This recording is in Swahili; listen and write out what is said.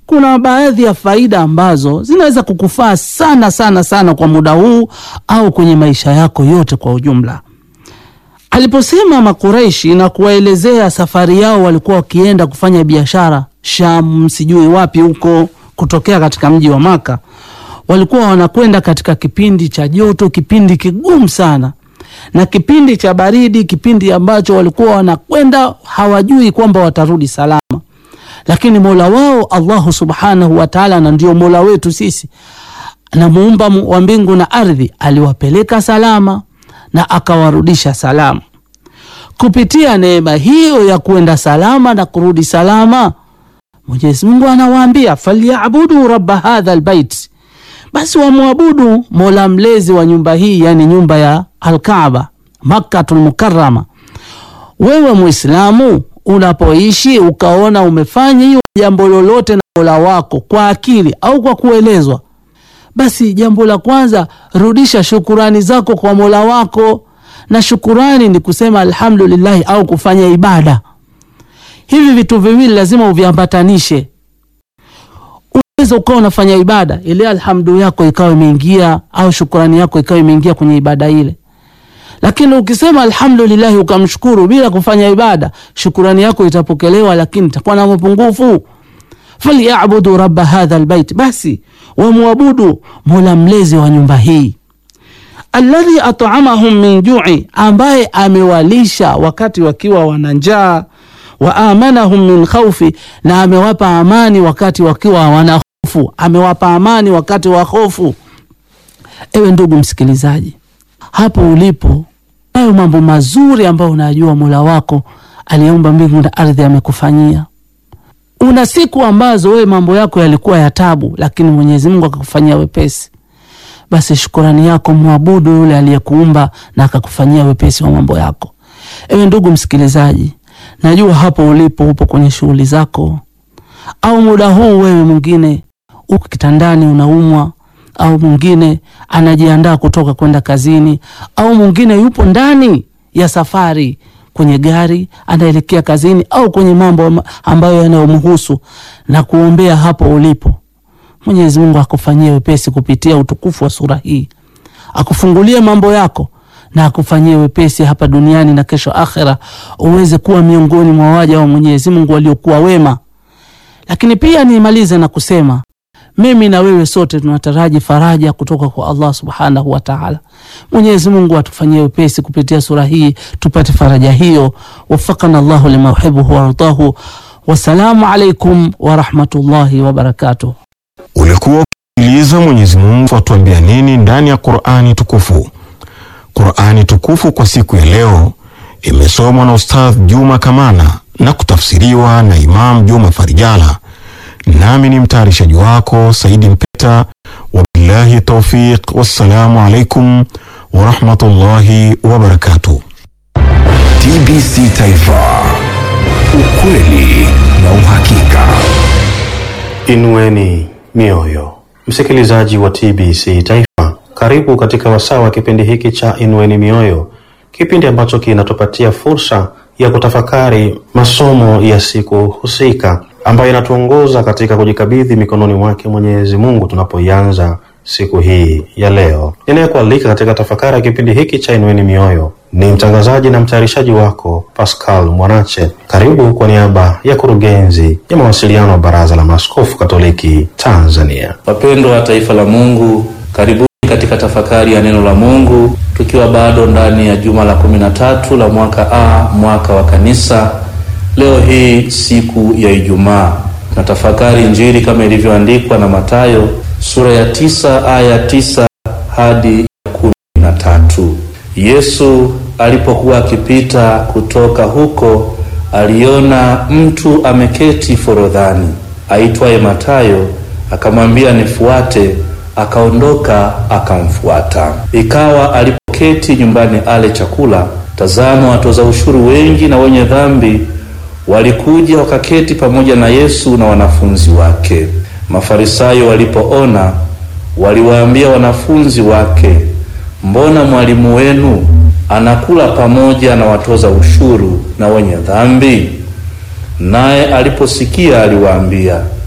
kuna baadhi ya faida ambazo zinaweza kukufaa sana sana sana kwa muda huu au kwenye maisha yako yote kwa ujumla. Aliposema Makureishi na kuwaelezea safari yao, walikuwa wakienda kufanya biashara Sham, sijui wapi huko, kutokea katika mji wa Maka. Walikuwa wanakwenda katika kipindi cha joto, kipindi kigumu sana, na kipindi cha baridi, kipindi ambacho walikuwa wanakwenda hawajui kwamba watarudi salama lakini mola wao Allahu subhanahu wa taala, na ndio mola wetu sisi na muumba wa mbingu na ardhi, aliwapeleka salama na akawarudisha salama. Kupitia neema hiyo ya kuenda salama na kurudi salama, Mwenyezi Mungu anawaambia falyabudu rabba hadha albayt, basi wamwabudu mola mlezi wa nyumba hii, yani nyumba ya Alkaaba Makkatul Mukarrama. Wewe Muislamu unapoishi ukaona umefanya hiyo jambo lolote na mola wako kwa akili au kwa kuelezwa, basi jambo la kwanza rudisha shukurani zako kwa mola wako, na shukurani ni kusema alhamdulillahi au kufanya ibada. Hivi vitu viwili lazima uviambatanishe. Unaweza ukawa unafanya ibada ile, alhamdu yako ikawa imeingia au shukurani yako ikawa imeingia kwenye ibada ile lakini ukisema alhamdulillahi ukamshukuru bila kufanya ibada, shukurani yako itapokelewa, lakini itakuwa na mapungufu. falyabudu rabba hadha albayt, basi wamwabudu mola mlezi wa nyumba hii, alladhi at'amahum min ju'i, ambaye amewalisha wakati wakiwa wana njaa, wa amanahum min khawfi, na amewapa amani wakati wakiwa wana hofu, amewapa amani wakati wa hofu. Ewe ndugu msikilizaji, hapo ulipo nayo mambo mazuri ambayo unajua mola wako aliyeumba mbingu na ardhi amekufanyia. Una siku ambazo wewe mambo yako yalikuwa ya tabu, lakini Mwenyezi Mungu akakufanyia wepesi. Basi shukurani yako mwabudu yule aliyekuumba na akakufanyia wepesi wa mambo yako. Ewe ndugu msikilizaji, najua hapo ulipo upo kwenye shughuli zako, au muda huu wewe mwingine uko kitandani unaumwa au mwingine anajiandaa kutoka kwenda kazini, au mwingine yupo ndani ya safari kwenye gari anaelekea kazini, au kwenye mambo ambayo yanayomhusu, na kuombea hapo ulipo. Mwenyezi Mungu akufanyie wepesi kupitia utukufu wa sura hii, akufungulie mambo yako na akufanyie wepesi hapa duniani na kesho akhera, uweze kuwa miongoni mwa waja wa Mwenyezi Mungu waliokuwa wema. Lakini pia nimalize na kusema mimi na wewe sote tunataraji faraja kutoka kwa Allah subhanahu wa ta'ala. Mwenyezi Mungu atufanyie wepesi kupitia sura hii tupate faraja hiyo. Wafakana Allahu lima yuhibbu wa yardahu. Wassalamu alaikum wa rahmatullahi wa barakatuh. Ulikuwa ukisikiliza Mwenyezi Mungu atuambia nini ndani ya Qur'ani tukufu. Qur'ani tukufu kwa siku ya leo imesomwa na Ustadh Juma Kamana na kutafsiriwa na Imam Juma Farijala nami ni mtayarishaji wako Saidi Mpeta. Wabillahi taufiq, wassalamu alaikum warahmatullahi wabarakatuh. TBC Taifa, ukweli na uhakika. Inueni mioyo, msikilizaji wa TBC Taifa, karibu katika wasaa wa kipindi hiki cha Inueni Mioyo, kipindi ambacho kinatupatia fursa ya kutafakari masomo ya siku husika ambayo inatuongoza katika kujikabidhi mikononi mwake Mwenyezi Mungu tunapoianza siku hii ya leo. Ninayekualika katika tafakari ya kipindi hiki cha Inueni Mioyo ni mtangazaji na mtayarishaji wako Pascal Mwanache. Karibu kwa niaba ya kurugenzi ya mawasiliano wa Baraza la Maaskofu Katoliki Tanzania. Wapendwa wa taifa la Mungu, karibuni katika tafakari ya neno la Mungu, tukiwa bado ndani ya juma la kumi na tatu la mwaka A, mwaka wa Kanisa. Leo hii siku ya Ijumaa na tafakari Injili kama ilivyoandikwa na Mathayo sura ya tisa aya tisa hadi ya kumi na tatu. Yesu alipokuwa akipita kutoka huko, aliona mtu ameketi forodhani aitwaye Mathayo, akamwambia nifuate. Akaondoka akamfuata. Ikawa alipoketi nyumbani ale chakula, tazama, watoza ushuru wengi na wenye dhambi walikuja wakaketi pamoja na Yesu na wanafunzi wake. Mafarisayo walipoona, waliwaambia wanafunzi wake, mbona mwalimu wenu anakula pamoja na watoza ushuru na wenye dhambi? Naye aliposikia aliwaambia,